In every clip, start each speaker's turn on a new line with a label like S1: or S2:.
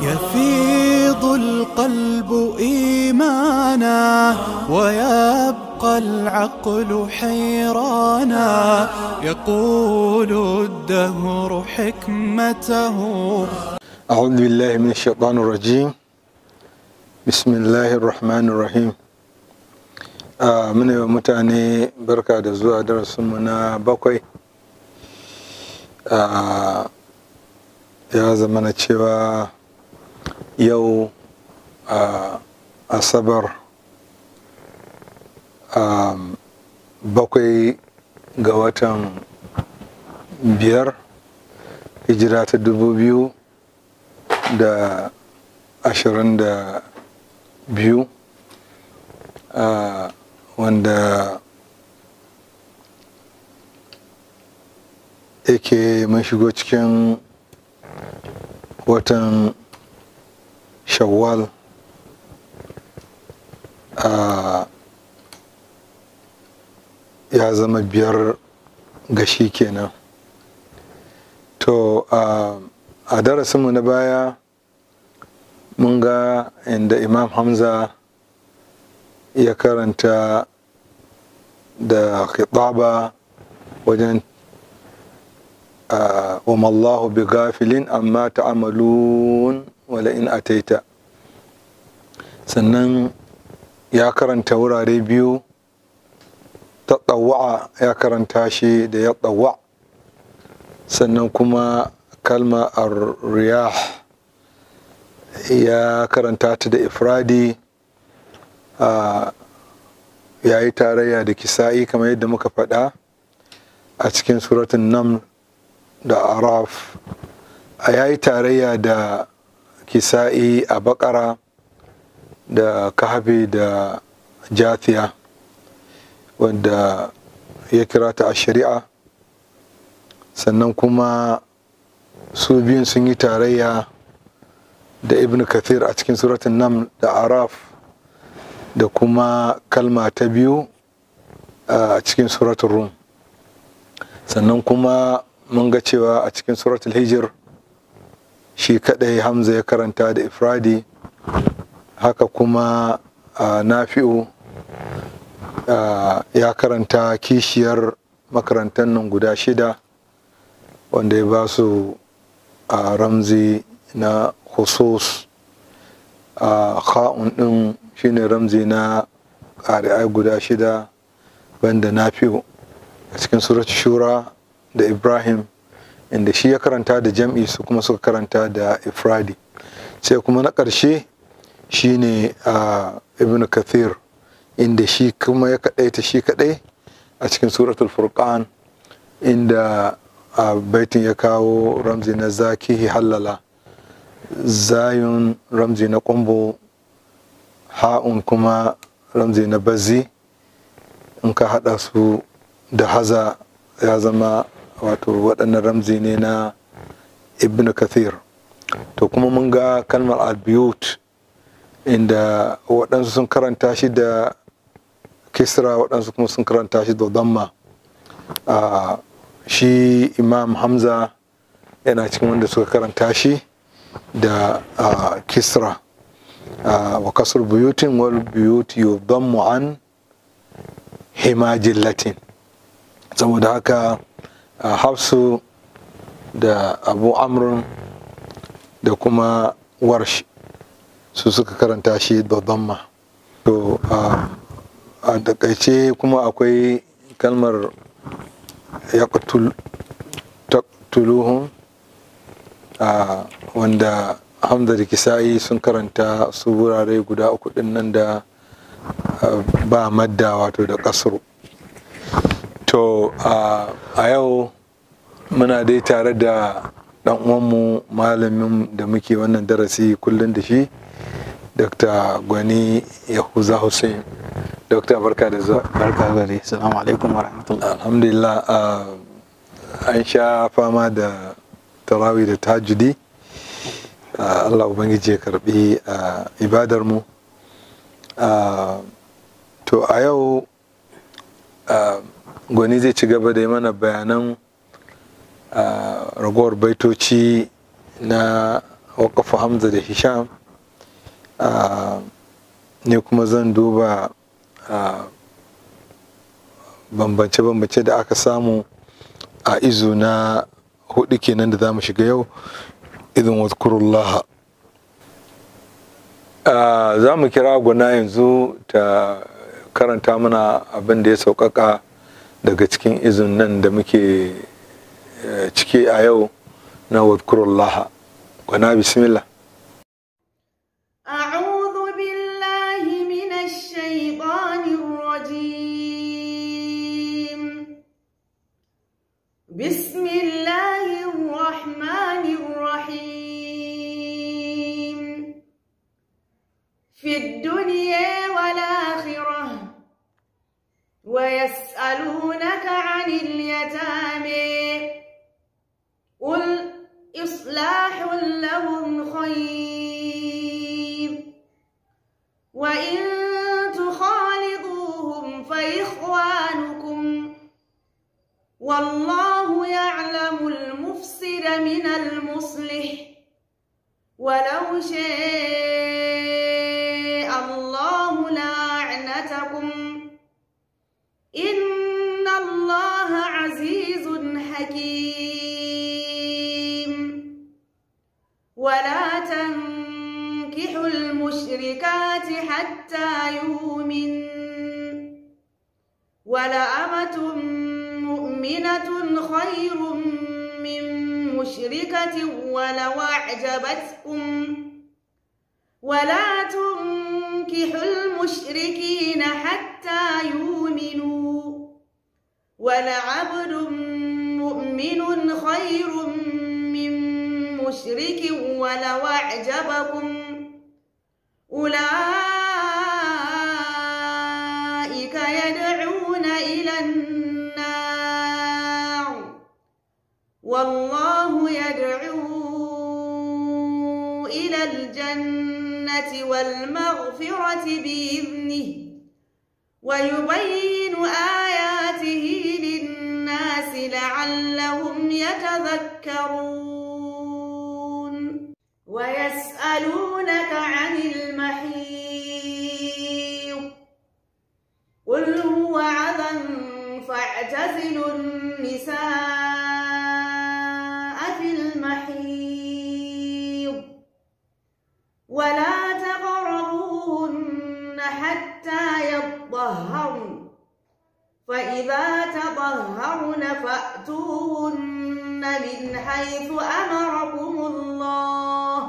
S1: يفيض القلب إيمانا ويبقى العقل حيرانا يقول الدهر حكمته
S2: أعوذ بالله من الشيطان الرجيم بسم الله الرحمن الرحيم آه من يوم متاني بركة da zuwa darasinmu na bakwai Ah, ya zama na cewa yau ah, asabar ah, bakwai ga watan biyar hijira ta dubu biyu da ashirin da biyu ah, wanda yake mun shigo cikin watan shawwal a ya zama biyar gashi kenan to a a darasinmu na baya mun ga inda imam hamza ya karanta da khitaba wajen آه، وما الله بغافل أما تعملون ولئن أتيت sannan ya karanta wurare biyu ta ɗawa'a ya karanta shi da ya ɗawa sannan kuma kalma riyah ya karanta ta da ifradi ah, ya yi tarayya da kisa'i kamar yadda muka faɗa a cikin suratun naml da araf a yayi tarayya da kisa'i a bakara da kahabi da jathiya wanda ya kira ta a shari'a sannan kuma su biyun sun yi tarayya da ibn kathir a cikin suratun nam da araf da kuma kalma ta biyu a cikin suratun rum sannan kuma mun ga cewa a cikin suratul hijir shi kadai hamza ya karanta da ifradi haka kuma a nafi'u ya karanta kishiyar makarantar nan guda shida wanda ya ba su a ramzi na khusus a kha'un din shine ramzi na ƙari'ai guda shida banda nafi'u a cikin suratul shura da ibrahim inda shi ya karanta da jam'i su kuma suka karanta da ifradi sai kuma na ƙarshe shine a ibn kathir inda shi kuma ya kaɗaita shi kaɗai a cikin suratul furqan inda a baitin ya kawo ramzi na zakihi hallala zayun ramzi na ƙumbo ha'un kuma ramzi na bazi in ka haɗa su da haza ya zama wato waɗannan ramzi ne na ibn kathir to kuma mun ga kalmar albiyut inda waɗansu sun karanta shi da kisra waɗansu kuma sun karanta shi da damma shi imam hamza yana cikin wanda suka karanta shi da kisra wa kasar buyutin wal buyut yudammu an himajin latin saboda haka a hafsu da abu amrun da kuma warsh su suka karanta shi da damma to a takaice kuma akwai kalmar ya tuluhun wanda hamza da kisa'i sun karanta su wurare guda uku din nan da ba madda wato da kasru to a yau muna dai tare da dan uwanmu malamin da muke wannan darasi kullum da shi dr gwani yahuza hussein dr barka da zuwa
S3: barka gare salamu alaikum wa rahmatullah
S2: alhamdulillah an sha fama da tarawih da tajudi allah ubangiji ya karbi ibadar mu to a yau gwani zai ci gaba da yi mana bayanan ragowar baitoci na waƙafa hamza da hisham ne kuma zan duba bambance-bambance da aka samu a izu na hudu kenan da za mu shiga yau idan wadkurullaha za mu kira guna yanzu ta karanta mana abin da ya sauƙaƙa daga cikin izin nan da muke ciki a yau na wadkurullaha guna bismillah
S4: أعوذ بالله من الشيطان الرجيم بسم الله الرحمن الرحيم في الدنيا والآخرة ويسألونك عن اليتامى قل إصلاح لهم خير وإن تخالطوهم فإخوانكم والله يعلم المفسد من المصلح ولو شاء الله لأعنتكم إن الله عزيز حكيم ولا تنكحوا المشركات حتى يؤمن ولأمة مؤمنة خير من مشركة ولو أعجبتكم ولا تنكحوا المشركين حتى يؤمنوا ولعبد مؤمن خير من مشرك ولو أعجبكم أولئك يدعون إلى النار والله يدعو إلى الجنة والمغفرة بإذنه ويبين آياته للناس لعلهم يتذكرون ويسألونك عن المحيض قل هو عذى فاعتزلوا النساء في المحيض ولا تقربوهن حتى يطهرن فإذا تطهرن فأتوهن من حيث أمركم الله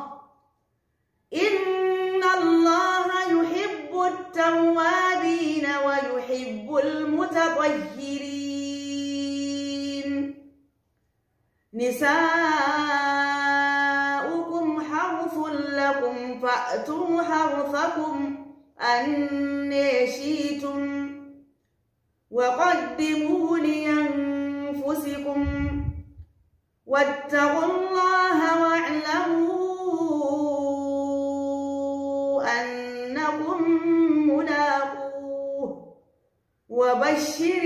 S4: إن الله يحب التوابين ويحب المتطهرين نساؤكم حرث لكم فأتوا حرثكم أن شئتم وقدموا لأنفسكم واتقوا الله واعلموا أنكم ملاقوه وبشر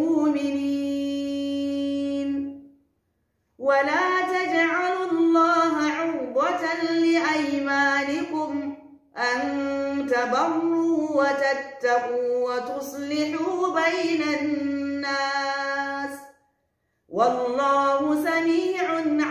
S4: المؤمنين ولا تجعلوا الله عرضة لأيمانكم أن تبروا وتتقوا وتصلحوا بين الناس والله سميع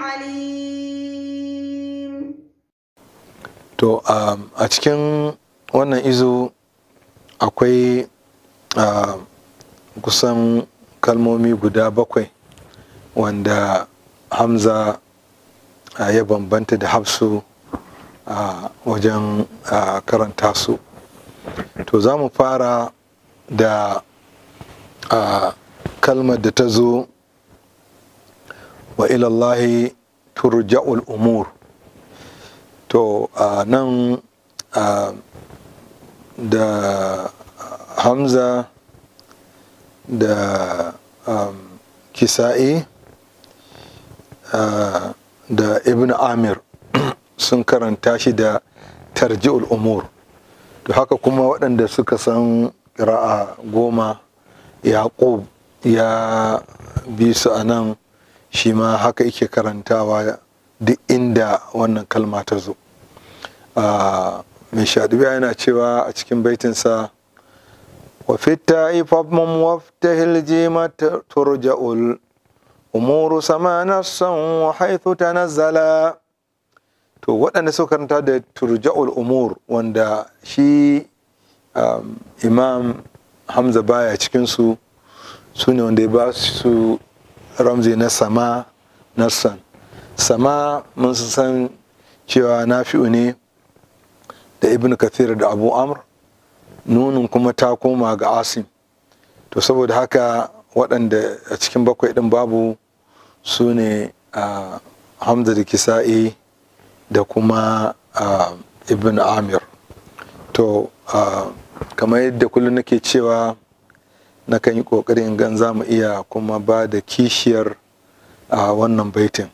S4: عليم
S2: to um, a cikin wannan izo akwai uh, kusan kalmomi guda bakwai wanda hamza uh, ya bambanta da hafsu a uh, wajen uh, karanta su to za mu fara da uh, kalmar da ta zo wa ilallahi turja'ul umur to uh, nan uh, da hamza da um, kisa'i uh, da ibn amir sun karanta shi da tarji'ul umur to haka kuma waɗanda suka san ra'a goma yaƙub ya bi su a nan shi ma haka yake karantawa duk inda wannan kalma ta zo mai shaɗubiya yana cewa a cikin baitinsa wa fitta ifafman waftahil jima turja'ul umuru sama nassan wa haithu tanazzala to waɗanda suka karanta da turja'ul umur wanda shi imam hamza baya cikinsu su ne wanda ya ba su ramzi na sama nassan sama mun san cewa nafi'u ne da ibn kathir da abu amr nunin kuma ta koma ga asim to saboda haka waɗanda a cikin bakwai ɗin babu su ne hamza da kisa'i da kuma ibn amir to kamar yadda kullum nake cewa na kan yi ƙoƙarin gan za mu iya kuma ba da kishiyar wannan baitin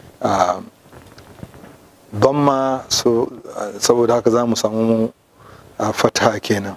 S2: ban ma saboda haka za mu samu fata kenan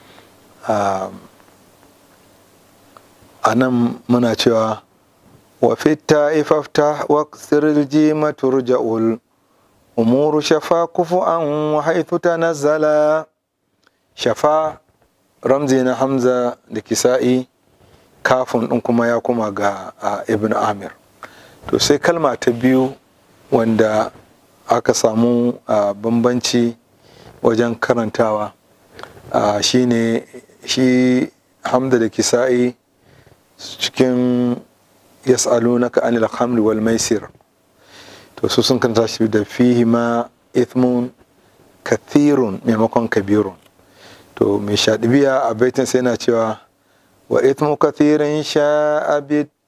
S2: a nan muna cewa wa fitta ifafta wa sirji maturja'ul umuru shafa kufu an wa haithu tanazzala shafa ramzi na hamza da kisa'i kafin ɗin kuma ya kuma ga ibn amir to sai kalma ta biyu wanda aka samu bambanci wajen karantawa shine shi hamza da kisa'i cikin yas'alunaka anil khamri wal maisir to su sun kanta shi da fihi ma ithmun kathirun maimakon kabirun to mai shaɗibiya a baitin sai yana cewa wa ithmu kathirin sha'a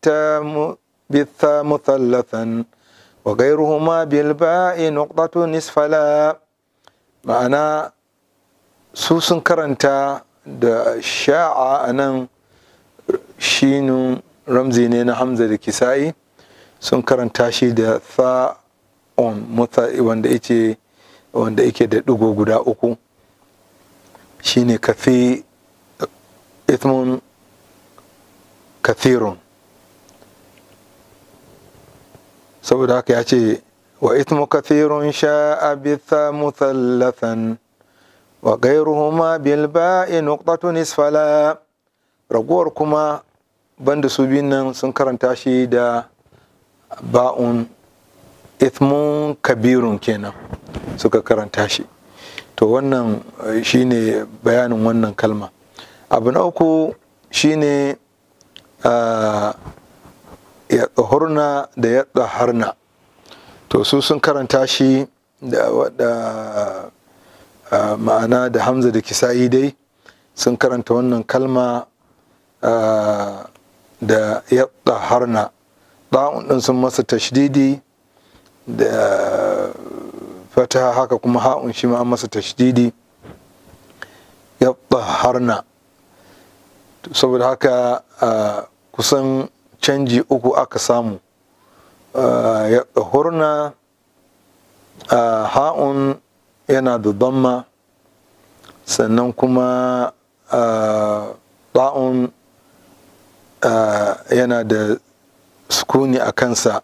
S2: bitha muthallathan wa gairuhuma bil ba'i nuqtatu nisfala ma'ana su sun karanta da sha'a a nan shinun ramzi ne na hamza da kisa'i sun karanta shi da tha'on wanda yake wanda yake da ɗigo guda uku shine kafi ithmun kathirun saboda haka ya ce wa ithmu kathirun sha'a bitha muthallathan wa gairuhuma bil ba'i nuqtatu nisfala ragowar kuma banda su biyun nan sun karanta shi da ba'un ithmun kabirun kenan suka karanta shi to wannan shine bayanin wannan kalma abu na uku shine ya tsohurna da ya tsoharna to su sun karanta shi da ma'ana da hamza da kisa'i dai sun karanta wannan kalma da ya tsoharna ɗa'un ɗin sun masa tashdidi da fata haka kuma ha'un shi ma an masa tashdidi ya tsoharna saboda haka kusan canji uku aka samu ya hurna ha'un yana da damma sannan kuma ba'un yana da sukuni a kansa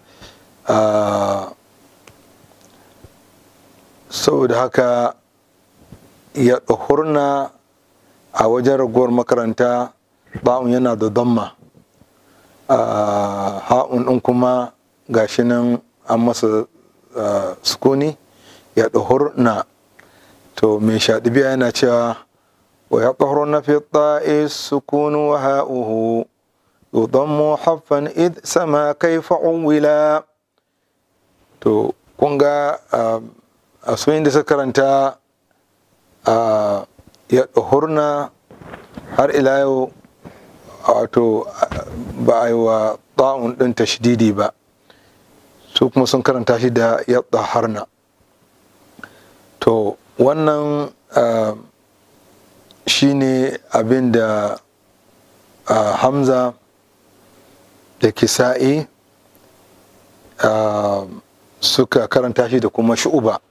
S2: saboda haka ya hurna a wajen ragowar makaranta ba'un yana da damma ha'un ɗin kuma gashi nan an masa sukuni ya na to mai shaɗibiya yana cewa wa ya na fi ta'i sukunu wa ha'uhu yudammu haffan id sama kaifa wila to kun ga a soyin da suka karanta ya na har ila yau wato ba a yi wa ta'un ɗin tashdidi ba su kuma sun karanta shi da ya harna to wannan shi ne abin da hamza da kisa'i suka karanta shi da kuma shu'uba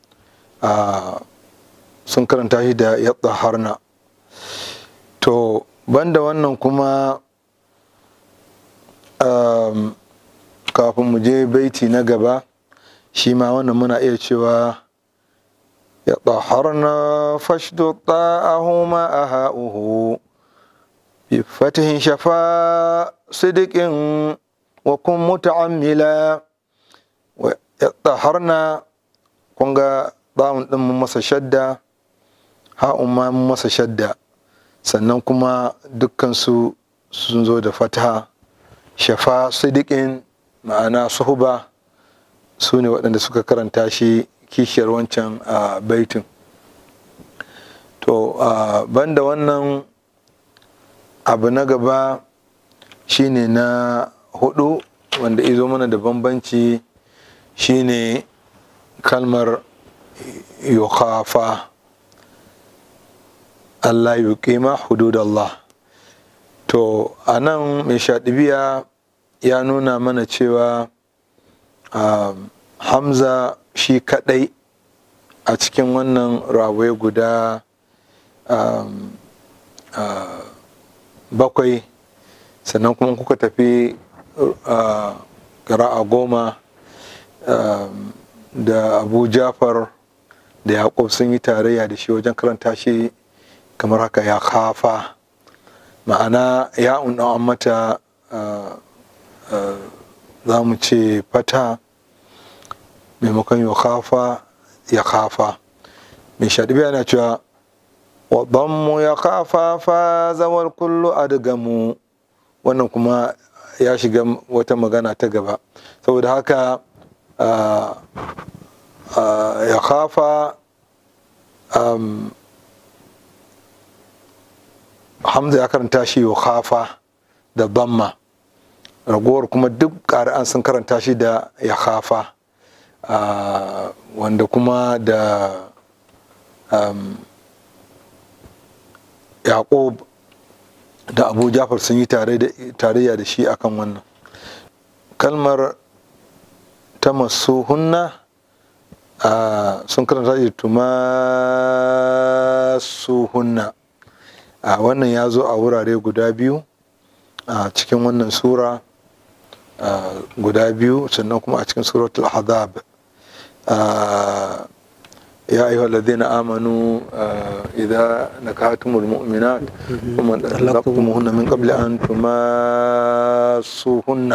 S2: sun karanta shi da ya harna to banda wannan kuma kafin mu je baiti na gaba shi ma wannan muna iya cewa ya tsaharna fashdu ta'ahuma a ha'uhu bi fatihin shafa sidikin wa kun muta'ammila wa ya tsaharna kun ga ɗawun ɗin mun masa shadda ha'un ma mun masa shadda sannan kuma dukkansu sun zo da fataha shafa sidikin ma'ana suhuba su ne waɗanda suka karanta shi kishiyar wancan a baitin to banda wannan abu na gaba shine na hudu wanda izo mana da bambanci shine kalmar yukhafa Allah yuqima hududallah to a nan mai shaɗibiya ya nuna mana cewa um, hamza shi kaɗai a cikin wannan rawai guda um, uh, bakwai sannan kuma kuka tafi uh, a goma um, da abu jafar da yaƙub sun yi tarayya da shi wajen karanta shi kamar haka ya kafa ma'ana ya an mata za mu ce fata maimakon ya kafa ya kafa mai shaɗibi yana cewa mu ya kafa fa zawar kullu adgamu wannan kuma ya shiga wata magana ta gaba saboda haka ya kafa hamza ya karanta shi ya kafa da damma ragowar kuma duk ƙari'an sun karanta shi da ya kafa wanda kuma da yaƙob da abu jafar sun yi tarayya da shi akan wannan kalmar ta masu hunna sun karanta shi tumasu hunna a wannan ya zo a wurare guda biyu a cikin wannan sura guda biyu sannan kuma a cikin suratul ahzab يا أيها الذين آمنوا إذا نكحتم المؤمنات ثم طلقتموهن من قبل أن تماسوهن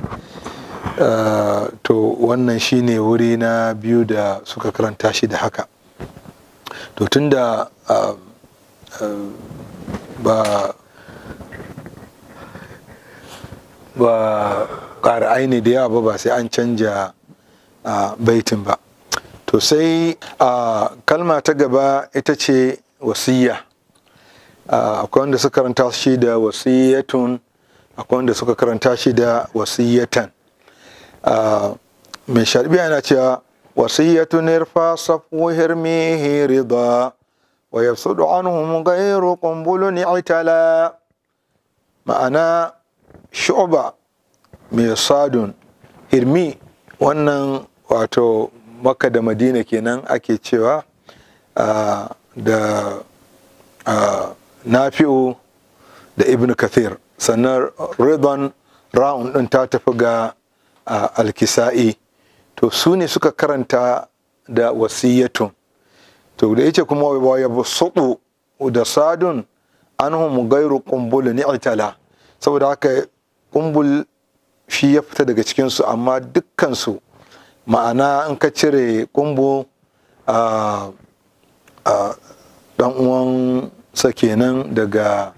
S2: to wannan shine wuri na biyu da suka karanta shi da haka to tunda ba ba ƙara aini da yawa ba ba sai an canja baitin ba to sai a kalma ta gaba ita ce wasiya akwai wanda suka karanta shi da wasiyatun akwai wanda suka karanta shi da wasiyatan mai sharbiya yana cewa wasiyatun irfa safu hirmihi rida wa yafsudu anhum ghayru qumbulun itala ma'ana shu'ba mai sadun hirmi wannan wato makka da madina kenan ake cewa da nafi'u da ibn kathir sannan ridwan ra'un din ta tafi ga alkisa'i to su ne suka karanta da wasiyatun to da yace kuma wa yabsutu da sadun anhum gairu qumbul ni'tala saboda haka kumbul shi ya fita daga cikinsu amma dukkansu ma'ana in ka cire kumbu a dan uwansa kenan daga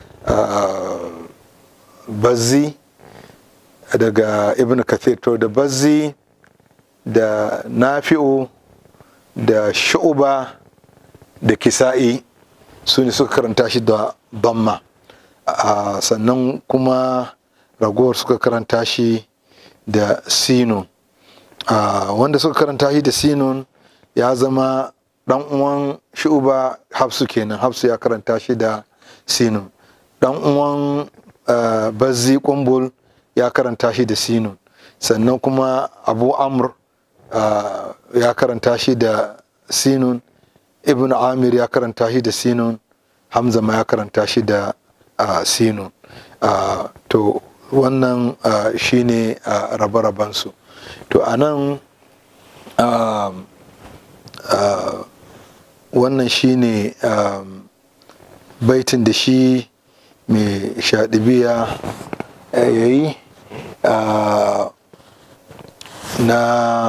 S2: bazzi daga ibn kathir to da bazzi da nafi'u da shu'uba da kisa'i su ne suka karanta shi da bamma sannan kuma ragowar suka karanta shi da sinun wanda suka karanta shi da sinun ya zama dan uwan shu'uba hafsu kenan hafsu ya karanta shi da sinun dan uwan bazzi kumbul ya karanta shi da sinun sannan kuma abu amr ya karanta shi da sinun ibn amir ya karanta shi da sinun hamza ma ya karanta shi da sinun to wannan shine rabe-rabensu to a nan um, uh, wannan shine um, baitin da shi mai shaɗibiya ya yi uh, na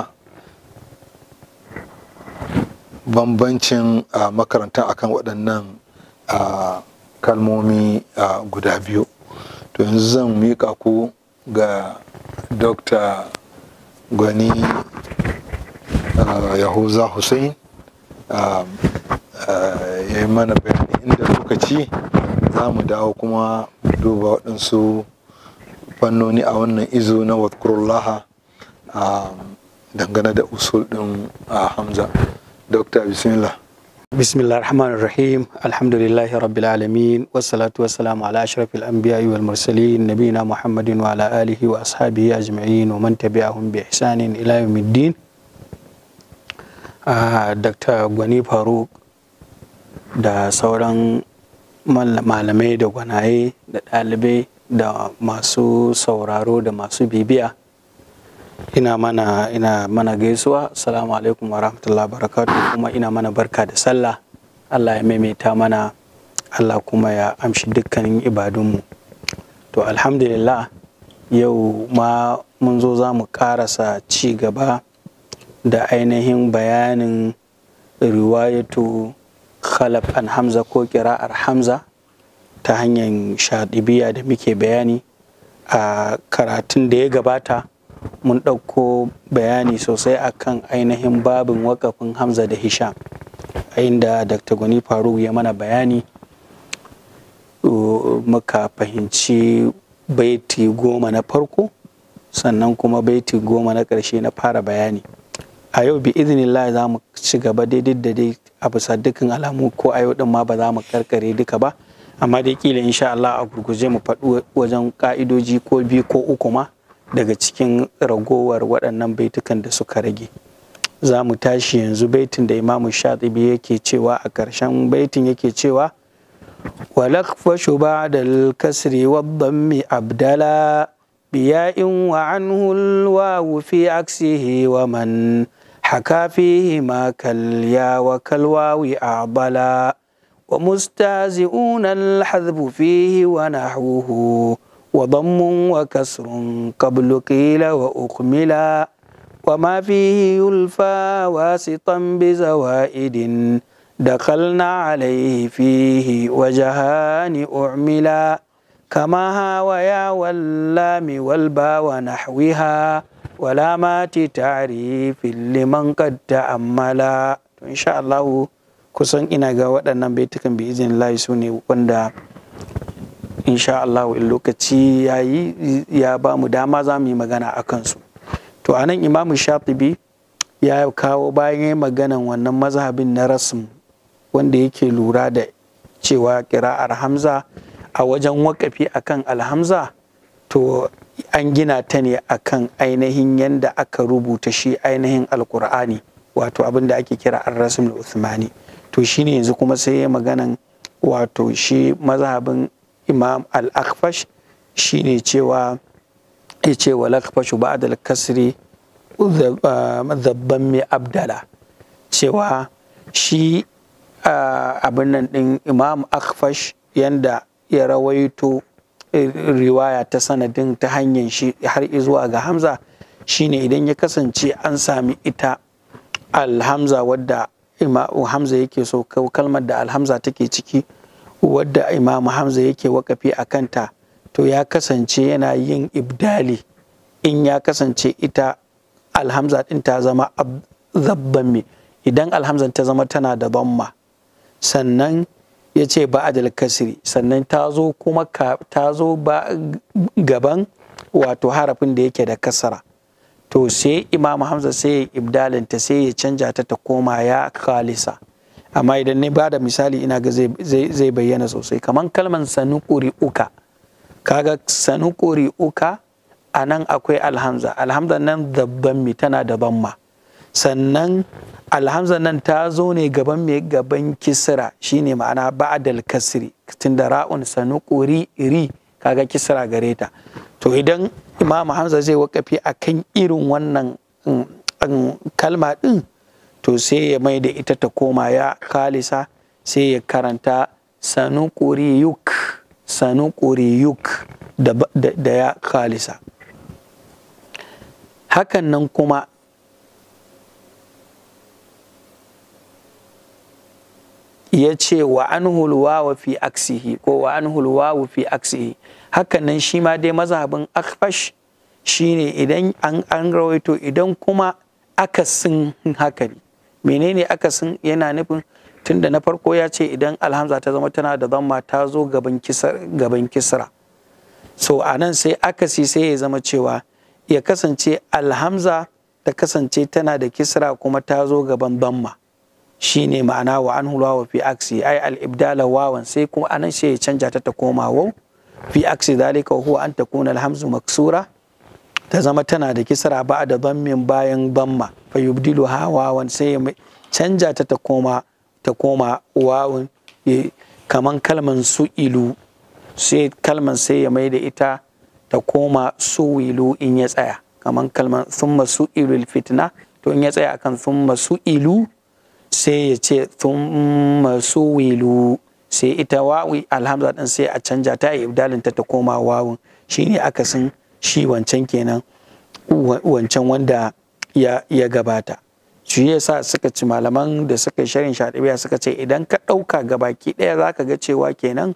S2: bambancin uh, makaranta akan waɗannan uh, kalmomi uh, guda biyu to yanzu zan miƙa ku ga dr gwani uh, yahuza hussein uh, uh, ya yi mana bayani inda lokaci za mu dawo kuma mu duba waɗansu fannoni a wannan izo na wadkurullaha um, dangane da usul ɗin uh, hamza dr bismillah
S3: بسم الله الرحمن الرحيم الحمد لله رب العالمين والصلاة والسلام على أشرف الأنبياء والمرسلين نبينا محمد وعلى آله وأصحابه أجمعين ومن تبعهم بإحسان إلى يوم الدين آه دكتور غني فاروق da sauran malamai da gwanaye da ɗalibai da masu sauraro da masu bibiya ina mana ina mana gaisuwa assalamu alaikum wa rahmatullahi barakatuh kuma ina mana barka da sallah Allah ya maimaita mana Allah kuma ya amshi dukkanin ibadunmu to alhamdulillah yau ma mun zo za mu karasa ci gaba da ainihin bayanin riwayatu khalaf an hamza ko kira'ar hamza ta hanyar shaɗibiya da muke bayani a karatun da ya gabata mun ɗauko bayani sosai akan ainihin babin wakafin hamza da hisham a inda dr gwani faruk ya mana bayani muka fahimci baiti goma na farko sannan kuma baiti goma na ƙarshe na fara bayani a yau bi iznillah za mu ci gaba daidai da dai a bisa dukkan alamu ko a yau din ma ba za mu karkare duka ba amma dai kila insha Allah a gurguje mu faɗi wajen ka'idoji ko biyu ko uku ma daga cikin ragowar waɗannan baitukan da suka rage za mu tashi yanzu baitin da imamu shatibi yake cewa a ƙarshen baitin yake cewa walakfashu ba'da al-kasri wad-dammi abdala biya'in wa anhu al-wawu fi aksihi wa man haka fihi ma kalya wa kalwawi a'bala ومستهزئون الحذف فيه ونحوه وضم وكسر قبل قيل وأكملا وما فيه يلفى واسطا بزوائد دخلنا عليه فيه وجهان أعملا كما هاويا واللام والبا ونحوها ولامات تعريف لمن قد تأملا إن شاء الله kusan ina ga waɗannan baitukan bi izin layi su ne wanda insha Allah in lokaci ya yi ya ba mu dama za mu yi magana a kansu to a nan imamu shatibi ya kawo bayan ya maganan wannan mazhabin na rasm wanda yake lura da cewa kira'ar hamza a wajen wakafi akan alhamza to an gina ta ne akan ainihin yanda aka rubuta shi ainihin alkur'ani wato abin da ake kira ar-rasm uthmani to shine yanzu kuma sai ya maganan wato shi mazhabin imam al-akfash shine cewa ya ce wa lakfashu ba'da al-kasri zabban mai abdala cewa shi abin nan din imam akfash yanda ya rawaito riwaya ta sanadin ta hanyar shi har zuwa ga hamza shine idan ya kasance an sami ita alhamza wadda imamu hamza yake so kalmar da alhamza take ciki wadda imamu hamza yake wakafi a kanta to ya kasance yana yin ibdali in ya kasance ita alhamza din ta zama zabban me idan alhamzan ta zama tana da bamma sannan ya ce ba'adal kasri sannan ta zo kuma ta zo ba gaban wato harafin da yake da kasara to sai imam hamza sai ya ibdalinta sai ya canja ta ta koma ya khalisa amma idan ne bada misali ina ga zai bayyana sosai kamar kalman sanukuri uka kaga sanukuri uka a nan akwai alhamza alhamza nan dabban mi tana da ma sannan alhamza nan ta zo ne gaban mai gaban kisra shine ma'ana ba'dal kasri tunda ra'un sanukuri ri kaga kisra gare ta to idan imam hamza zai wakafi a kan irin wannan kalma ɗin to sai ya mai da ita ta koma ya kalisa sai ya karanta sanukuriyuk sanukuriyuk da, da, da ya kalisa hakan nan kuma ya ce wa an hulwawa fi aksihi ko wa an hulwawu fi aksihi hakan nan shi ma dai mazhabin akfash shine idan an, an rawaito idan kuma akasin haka ne menene akasin yana nufin tunda na farko ya ce idan alhamza ta zama tana da zamma ta zo gaban kisra so a nan sai akasi sai ya zama cewa ya kasance alhamza ta kasance tana da kisra kuma ta zo gaban zamma shine ma'ana wa an wa fi aksi ai al-ibdala wawan sai kuma anan sai ya canja ta ta koma wau fi aksi dalika huwa an takuna alhamzu maksura ta zama tana da kisra ba da zammin bayan zamma fa yubdilu ha wawan sai ya canja ta ta koma ta koma wawun kaman kalman su'ilu sai kalman sai ya mai da ita ta koma suwilu in ya tsaya kaman kalman thumma su'ilu fitna to in ya tsaya akan thumma su'ilu sai ya ce thumma suwilu sai ita wawi alhamza din sai a canja ta yi ibdalin ta ta koma wawun shine akasin shi wancan kenan wancan wanda ya, ya gabata shi yasa suka ci malaman da suka yi sharin shaɗibiya suka ce idan ka ɗauka gabaki ɗaya za ka ga cewa kenan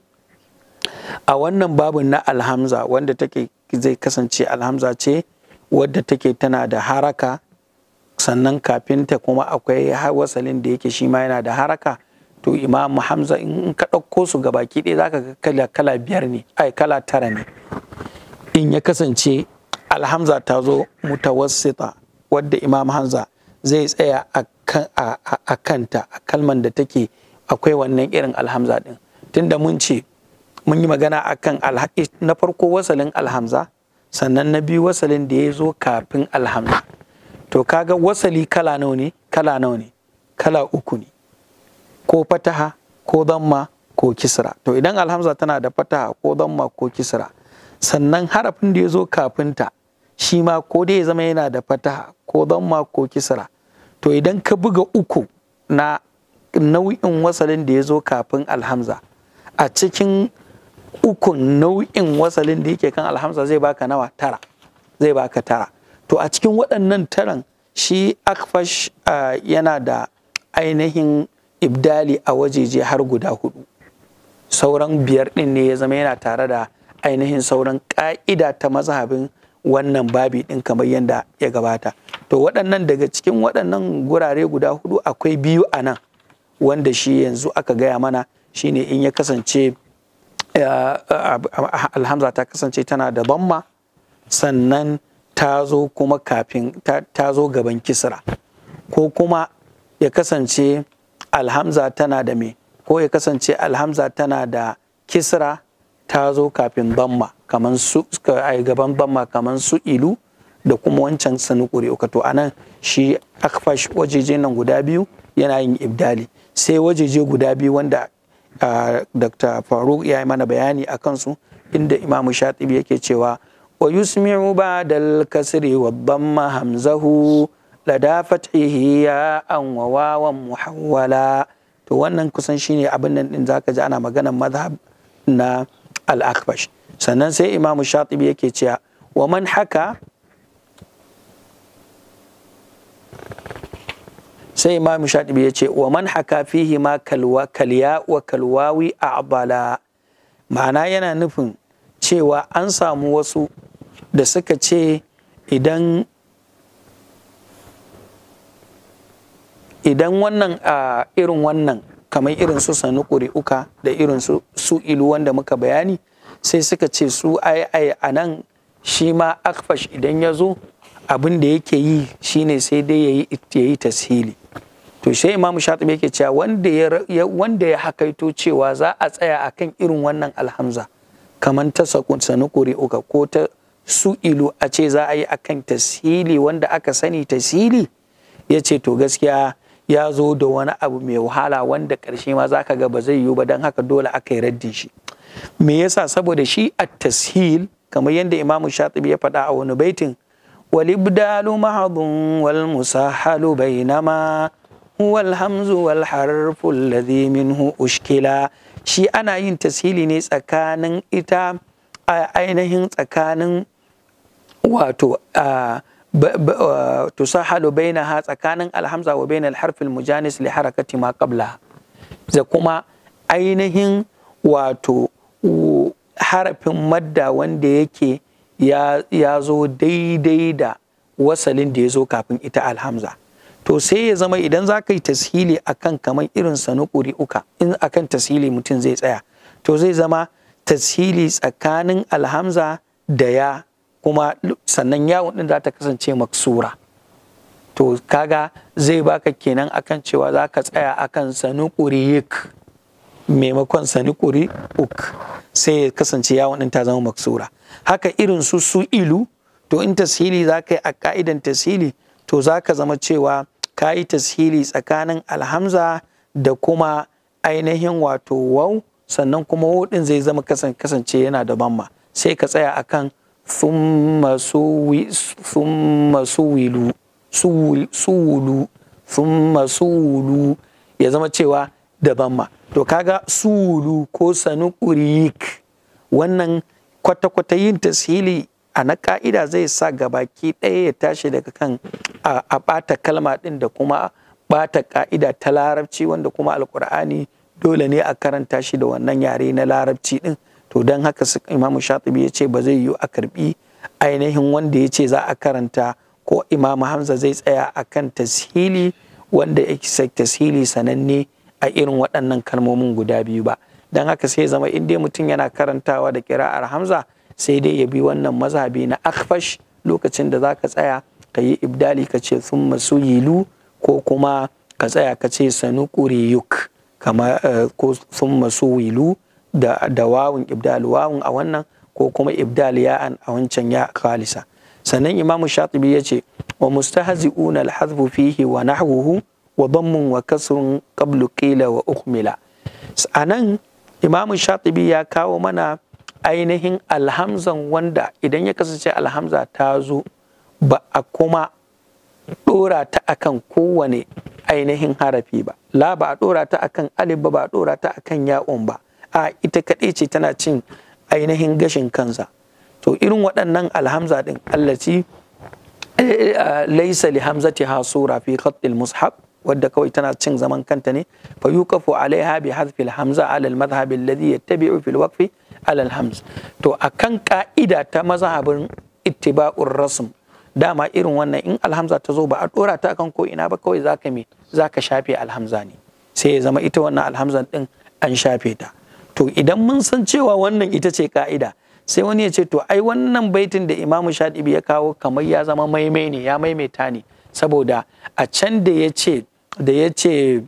S3: a wannan babin na alhamza wanda take zai kasance alhamza ce wadda take tana da haraka sannan kafin ta kuma akwai wasalin da yake shi ma yana da haraka to imam hamza in ka ɗauko su gabaki ɗaya za ka ga kala, kala biyar ne ai kala tara ne in ya kasance alhamza ta zo mutawassita wadda imam hamza zai tsaya a kanta a kalman da take akwai wannan irin alhamza din tunda mun ce mun yi magana akan na farko wasalin alhamza sannan na biyu wasalin da ya zo kafin alhamza to kaga wasali kala nawa ne kala nawa ne kala uku ne ko fataha ko damma ko kisra to idan alhamza tana da fataha ko damma ko kisra sannan harafin da ya zo kafinta shi ma ko dai ya zama yana da fataha ko damma ko kisra to idan ka buga uku na nau'in wasalin da ya zo kafin alhamza a cikin ukun nau'in wasalin da yake kan alhamza zai baka nawa tara zai baka tara to a cikin waɗannan taran shi akfash yana da ainihin ibdali a wajeje har guda hudu sauran biyar ɗin ne ya zama yana tare da ainihin sauran ƙa'ida ta mazhabin wannan babi ɗin kamar yadda ya gabata to waɗannan daga cikin waɗannan gurare guda hudu akwai biyu a nan wanda shi yanzu aka gaya mana shine in ya kasance alhamza ta kasance tana da bamma sannan ta zo kuma kafin ta zo gaban kisra ko kuma ya kasance alhamza tana da me ko ya kasance alhamza tana da kisra ta zo kafin bamma kaman su a gaban bamma kaman su ilu da kuma wancan sanukuri uka to anan shi akfash wajeje nan guda biyu yana yin ibdali sai wajeje guda biyu wanda dr faruk ya yi mana bayani a kansu inda imamu shatibi yake cewa wa yusmi'u ba'dal kasri wa dhamma hamzahu lada fathihi ya an wa wawan muhawwala to wannan kusan shine abin nan din zaka ji ana maganar madhhab na al-akbash sannan sai imamu shatibi yake cewa wa man haka sai imamu shatibi ya ce wa man haka fihi ma kalwa kalya wa kalwawi a abala ma'ana yana nufin cewa an samu wasu da suka ce idan idan wannan a irin wannan kamar irin su sanu uka da irin su su ilu wanda muka bayani sai suka ce su ai ai a nan shi ma akfash idan ya zo abin da yake yi shine sai dai ya yi tashili to sai imamu shatibi yake cewa wanda ya wanda ya hakaito cewa za a tsaya akan irin wannan alhamza kamar ta sanu uka ko ta su ilu a ce za a yi akan tashili wanda aka sani tashili ya ce to gaskiya ya zo da wani abu mai wahala wanda ƙarshe ma za ka ga ba zai yiwu ba don haka dole aka yi raddin shi me yasa saboda shi a tashil kamar yadda imamu shatibi ya faɗa a wani baitin والإبدال محض والمسهل بينما هو الهمز والحرف الذي منه أشكلا shi ana yin tasiri ne tsakanin ita a ainihin tsakanin wato tusahalu bainaha tsakanin alhamza wa bainal harfil mujanis li harakati ma qabla da kuma ainihin wato harafin madda wanda yake ya zo daidai da wasalin da ya zo kafin ita alhamza to sai ya zama idan za ka yi tashili akan kamar irin sanukuri uka in akan tashili mutum zai tsaya to zai zama tashili tsakanin alhamza da ya kuma sannan yawon din za ta kasance maksura to kaga zai baka kenan akan cewa za ka tsaya akan sanukuri yik maimakon sanukuri uk sai ya kasance yawon din ta zama maksura haka irin su su ilu to in tashili za ka yi a ka'idan tashili to za ka zama cewa ka yi tashili tsakanin alhamza da kuma ainihin wato wau sannan kuma wudin zai zama kasance yana da bamma sai ka tsaya akan thumma suwilu suwulu thumma suwulu ya zama cewa da bamma to kaga suwulu ko sanukurik wannan kwata-kwata yin tashili a na ka'ida zai sa gabaki ɗaya ya tashi daga kan a ɓata kalma ɗin da kuma ɓata ka'ida ta larabci wanda kuma alkur'ani dole ne a karanta shi da wannan yare na larabci ɗin to don haka imamu shatibi ya ce ba zai yiwu a karbi ainihin wanda ya ce za a karanta ko imamu hamza zai tsaya a kan tashili wanda ya tashili sananne a irin waɗannan kalmomin guda biyu ba don haka sai zama in dai mutum yana karantawa da kira'ar hamza sai dai ya bi wannan mazhabi na akfash lokacin da za ka tsaya ka yi ibdali ka ce sun masu yilu ko kuma ka tsaya ka ce sanu yuk kama ko sun masu wilu da, da wawun ibdal wawun a wannan ko kuma ibdal ya'an a wancan ya khalisa sannan imamu shatibi ya ce wa mustahzi'una al-hadfu fihi wa nahwuhu wa dammun wa kasrun qablu qila wa ukmila anan imamu shatibi ya kawo mana ainihin alhamzan wanda idan ya kasance alhamza ta zo ba a kuma ɗora ta akan kowane ainihin harafi ba la ba a ɗora ta akan alif ba ba a ɗora ta akan ya'un ba a ita kaɗai ce tana cin ainihin gashin kansa to irin waɗannan alhamza ɗin allaci laisa li hamzati ha sura fi khatil mushaf wadda kawai tana cin zaman kanta ne fa yuqafu alaiha bi hadfi hamza ala al madhhab alladhi yattabi'u fil waqfi ala al hamz to akan ka'ida ta mazhabin ittiba'ur rasm dama irin wannan in alhamza ta zo ba a dora ta akan ko ina ba kawai zaka me zaka shafe alhamza ne sai ya zama ita wannan alhamzan din an shafe ta to idan mun san cewa wannan ita ce ka'ida sai wani ya ce to ai wannan baitin da imamu shadibi ya kawo kamar ya zama maimai ne ya maimaita ne saboda a can da ya ce da ya ce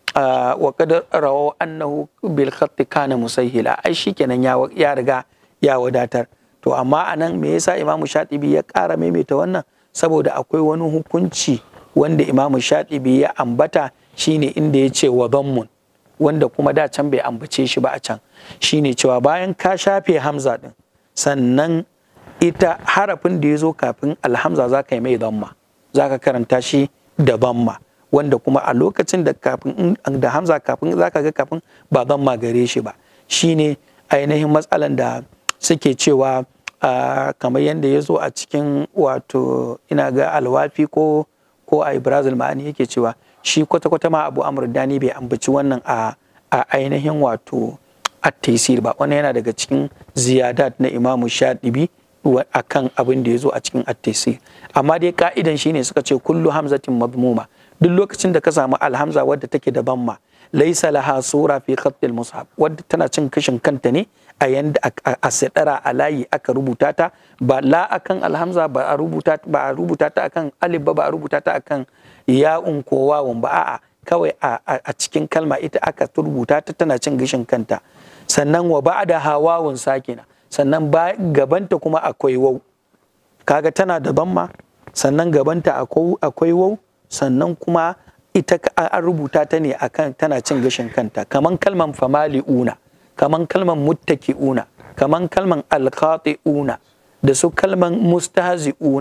S3: wa kadar rawo annahu bil khatti kana musahila ai shikenan ya riga ya wadatar to amma anan me yasa imamu shatibi ya ƙara maimaita wannan saboda akwai wani hukunci wanda imamu shatibi ya ambata shine inda ya ce wa dhammun wanda kuma da can bai ambace shi ba a can shine cewa bayan ka shafe hamza din sannan ita harafin da ya zo kafin alhamza za ka yi mai dhamma za ka karanta shi da dhamma wanda kuma a lokacin da kafin da hamza kafin za ka ga kafin ba dhamma gare shi ba shine ainihin matsalan da suke cewa kamar yadda ya zo a cikin wato ina ga alwafi ko ko a brazil ma'ani yake cewa shi kwata-kwata ma abu amur dani bai ambaci wannan a ainihin wato at-taysir ba wannan yana daga cikin ziyadat na imamu shadibi akan abin da ya zo a cikin at-taysir amma dai ka'idan shine suka ce kullu hamzatin madmuma duk lokacin da ka samu alhamza wadda take da bamma laisa laha sura fi khattil mushaf wadda tana cin kashin kanta ne a yanda a sadara a layi aka rubuta ta ba la akan alhamza ba a rubuta ba a rubuta ta akan alif ba ba a rubuta ta akan ya'un ko wawun ba a'a kawai a cikin kalma ita aka rubuta ta tana cin gashin kanta sannan wa ba'da hawawun sakina sannan ba gabanta kuma akwai wau kaga tana da bamma sannan gabanta akwai wau sannan kuma ita an rubuta ta ne akan tana cin gashin kanta kaman kalman famali'una kaman kalman muttaki'una kaman kalman alqati'una da su kalman mustahzi'una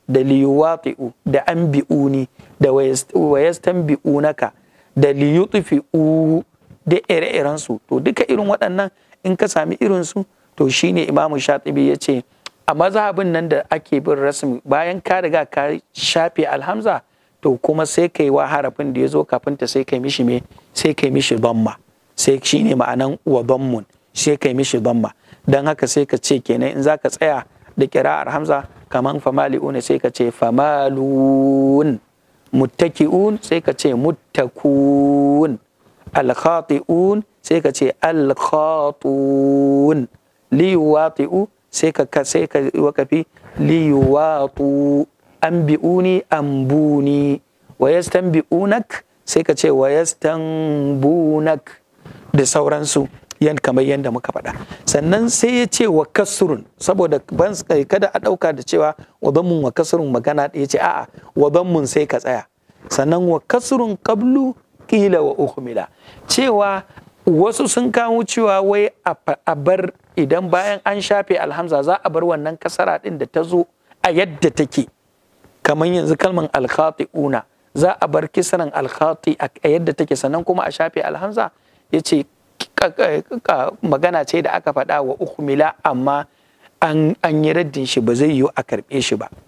S3: da liyuwati'u da anbi'uni da wayastanbi'unaka da liyutfi'u da ire-iren su to duka irin waɗannan in ka sami irin su to shine imamu shatibi ya ce a mazhabin nan da ake bin rasmi bayan ka riga ka shafe alhamza to kuma sai kai wa harafin da ya zo kafin ta sai kai mishi me sai kai mishi dhamma sai shine ma'anan wa dhammun sai kai mishi dhamma dan haka sai ka ce kenan in zaka tsaya da kira'ar hamza kaman famali'un sai ka ce famalun muttaki'un sai ka ce muttakun alkhati'un sai ka ce alkhatun liyuwati'u sai ka sai ka wakafi liyuwatu anbi'uni ambuni wa yastanbi'unak sai ka ce wa yastanbunak da sauransu yan kamar yadda muka faɗa sannan sai ya ce wa kasurun saboda ban kada a ɗauka da cewa wa mun wa kasurun magana ya ce a'a wa mun sai ka tsaya sannan wa kasurun qablu qila wa uhmila cewa wasu sun kawo cewa wai a bar idan bayan an shafe alhamza za a bar wannan kasara din da ta zo a yadda take kamar yanzu kalman alkhati'una za a bar kisaran alkhati a yadda take sannan kuma a shafe alhamza ya ce magana ce da aka faɗa wa uhmila amma an yi raddin shi ba zai yiwu a karɓe shi ba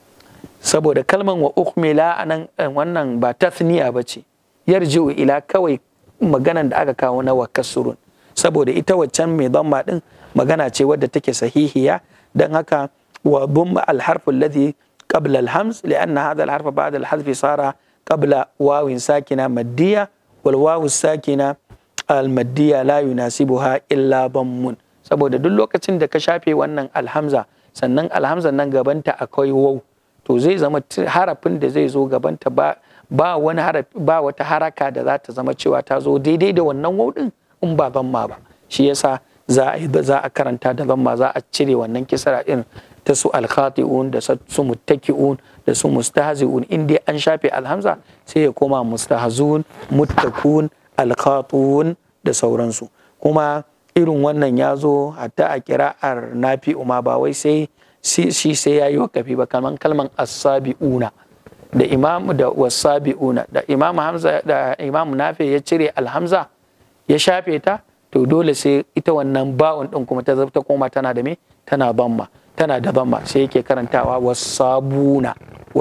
S3: saboda kalman wa uhmila a nan wannan ba tasniya ba ce yarji'u ila kawai maganan da aka kawo na wa kasurun saboda ita waccan mai dhamma din magana ce wadda take sahihiya dan haka wa dhamma al-harf alladhi qabla al-hamz lianna hadha al-harf ba'da al-hadf sara qabla wawin sakina maddiya wal wawu sakina al-maddiya la yunasibuha illa dhammun saboda duk lokacin da ka shafe wannan alhamza sannan alhamzan nan gabanta akwai waw to zai zama harafin da zai zo gabanta ba ba wani harafi ba wata haraka da za ta zama cewa ta zo daidai da wannan waw din in ba zamma ba shi yasa za a za a karanta da zamma za a cire wannan kisra din ta su alkhati'un da su muttaki'un da su mustahzi'un in dai an shafe alhamza sai ya koma mustahzun muttakun alkhatun da sauransu kuma irin wannan ya zo hatta a kira'ar nafi'u ma ba wai sai shi sai ya yi wakafi ba kalman kalman asabi'una da imam da wasabi'una da imam hamza da imam nafi ya cire alhamza ya shafe ta to dole sai ita wannan ba'un din kuma ta ta koma tana da me tana bamma tana da bamma sai yake karantawa wasabuna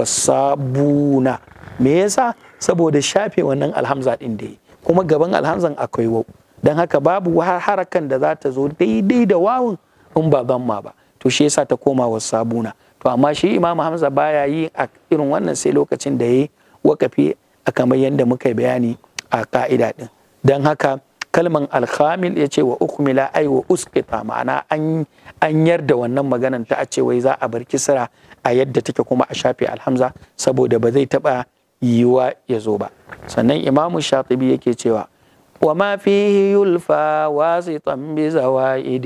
S3: wasabuna me yasa saboda shafe wannan alhamza din da kuma gaban alhamzan akwai wau dan haka babu harakan da za ta zo daidai da wawun in ba bamma ba to shi yasa ta koma wasabuna to amma shi imam hamza baya yi a irin wannan sai lokacin da ya yi wakafi a kamar yadda muka yi bayani a ka'ida din don haka kalman alkhamil ya ce wa ukmila ai wa usqita ma'ana an an yarda wannan maganan ta a ce wai za a bar kisra a yadda take kuma a shafe alhamza saboda ba zai taba yiwa ya zo ba sannan imamu shatibi yake cewa وما فيه يلفى واسطا بزوائد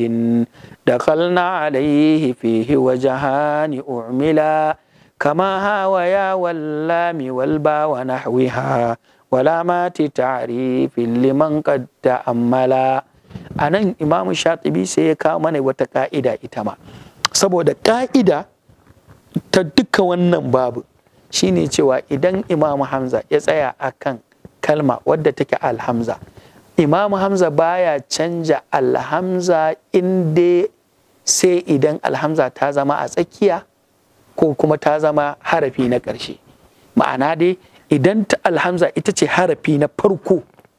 S3: دخلنا عليه فيه وجهان أعملا كما هاويا واللام والبا ونحوها ولامات تعريف لمن قد تأملا anan imamu shatibi sai ya kawo mana wata ka'ida ita ma saboda ka'ida ta duka wannan babu shine cewa idan imamu hamza ya tsaya akan kalma wadda take alhamza Imam Hamza baya canja alhamza inda sai idan alhamza ta zama a tsakiya ko kuma ta zama harafi na ƙarshe. Ma'ana dai idan ta alhamza ita ce harafi na farko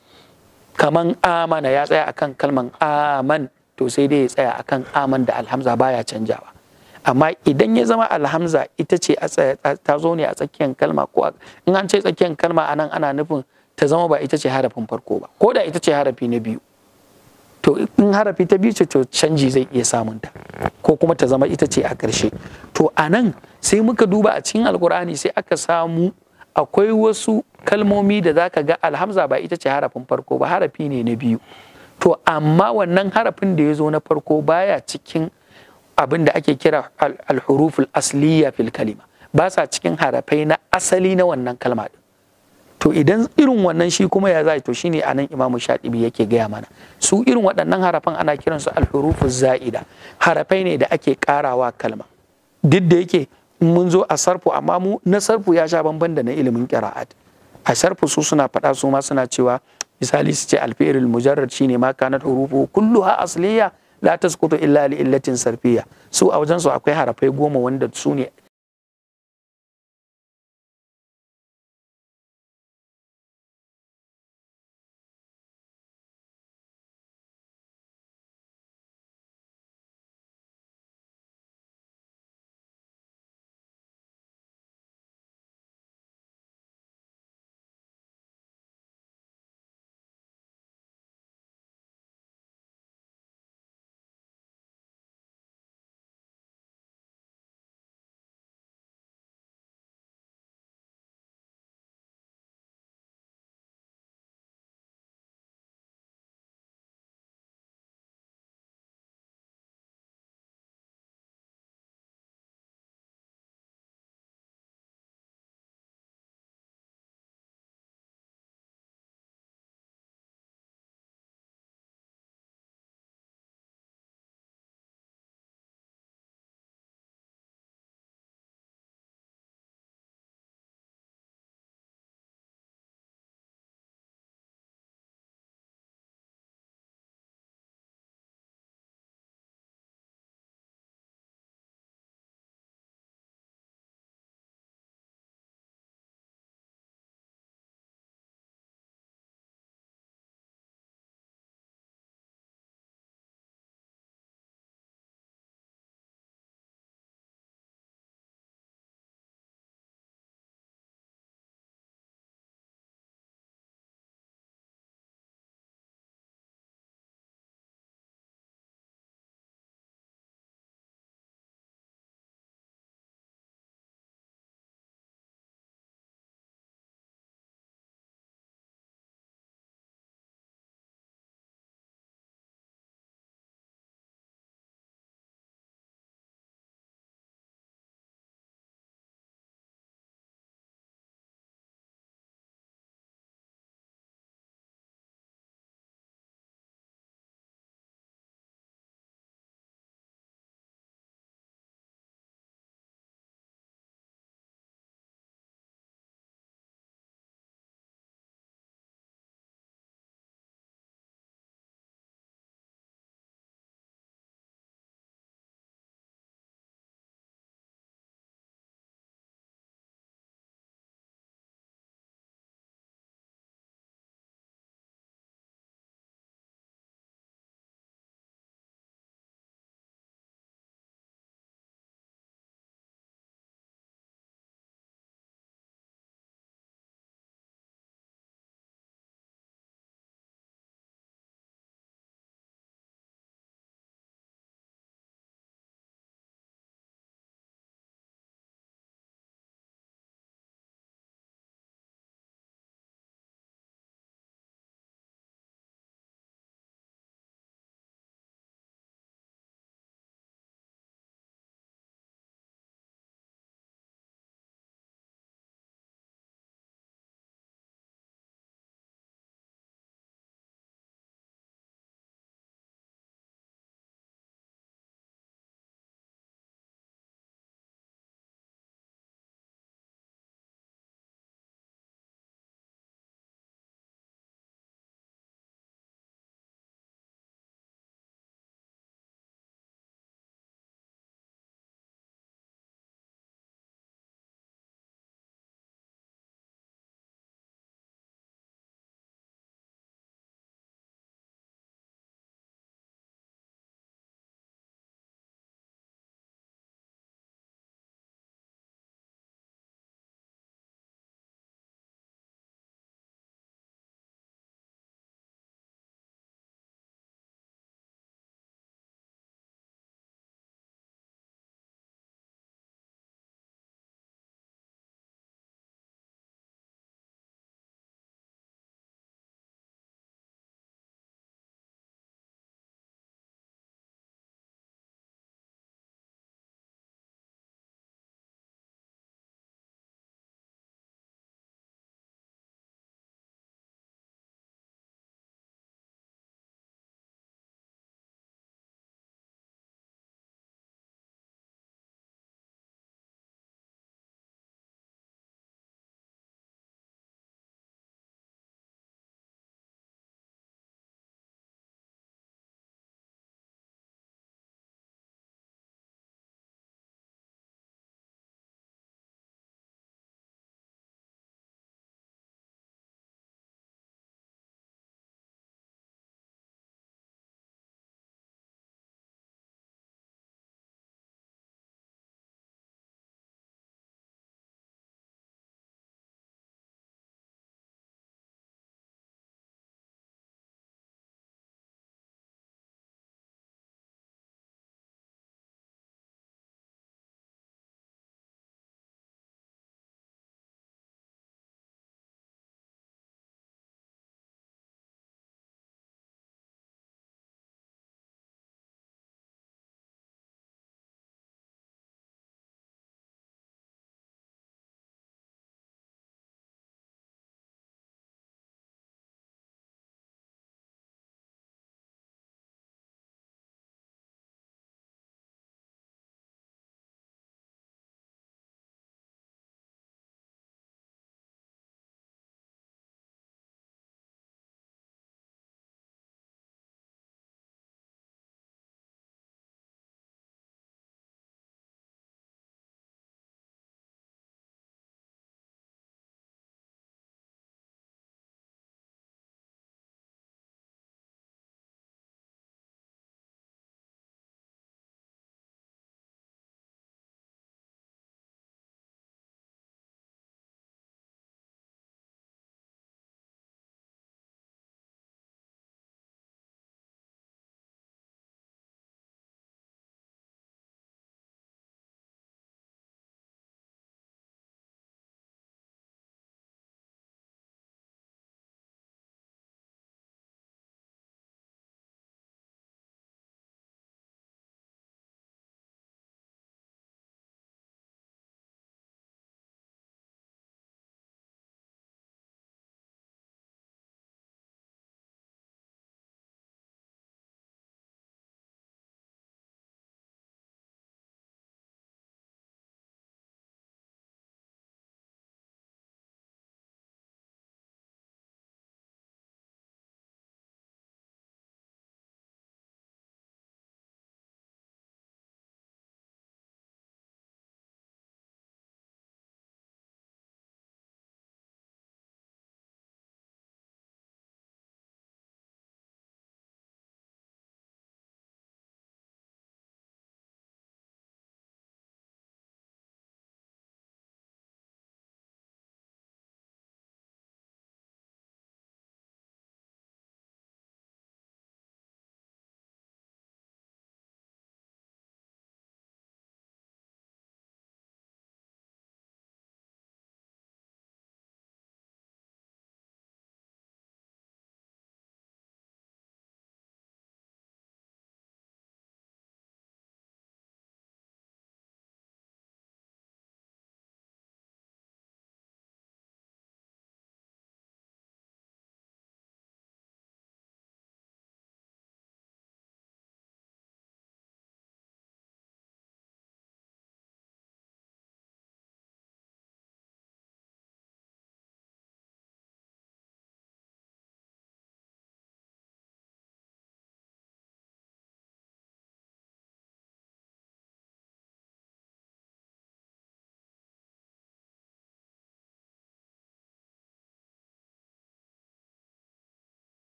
S3: kaman amana ya tsaya akan kalman aman to sai dai ya tsaya akan aman da alhamza baya canjawa. Amma idan ya zama alhamza ita ce ta zo ne a tsakiyar kalma ko in an ce tsakiyar kalma anan ana nufin ta zama ba ita ce harafin farko ba ko da ita ce harafi na biyu to in harafi ta biyu ce to canji zai iya samun ta ko kuma ta zama ita ce a ƙarshe to a nan sai muka duba a cikin alkur'ani sai aka samu akwai wasu kalmomi da za ka ga alhamza ba ita ce harafin farko ba harafi ne na biyu to amma wannan harafin da ya zo na farko baya cikin abin da ake kira alhuruful asliya fil kalima ba sa cikin harafai na asali na wannan kalma din to idan irin wannan shi kuma ya zai to shine anan imamu shatibi yake gaya mana su irin waɗannan harafan ana kiransu alhurufu za'ida harafai ne da ake karawa kalma duk da yake in mun zo a sarfu amma mu na sarfu ya sha bamban da na ilimin qira'at a sarfu su suna faɗa su ma suna cewa misali su ce alfi'il mujarrad shine ma kanat hurufu kulluha asliya la tasqutu illa li illatin sarfiyya su a wajen su akwai harafai goma wanda su ne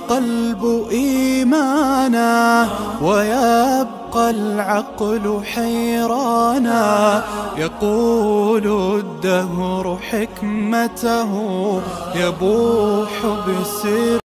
S1: القلب إيمانا ويبقى العقل حيرانا يقول الدهر حكمته يبوح بسر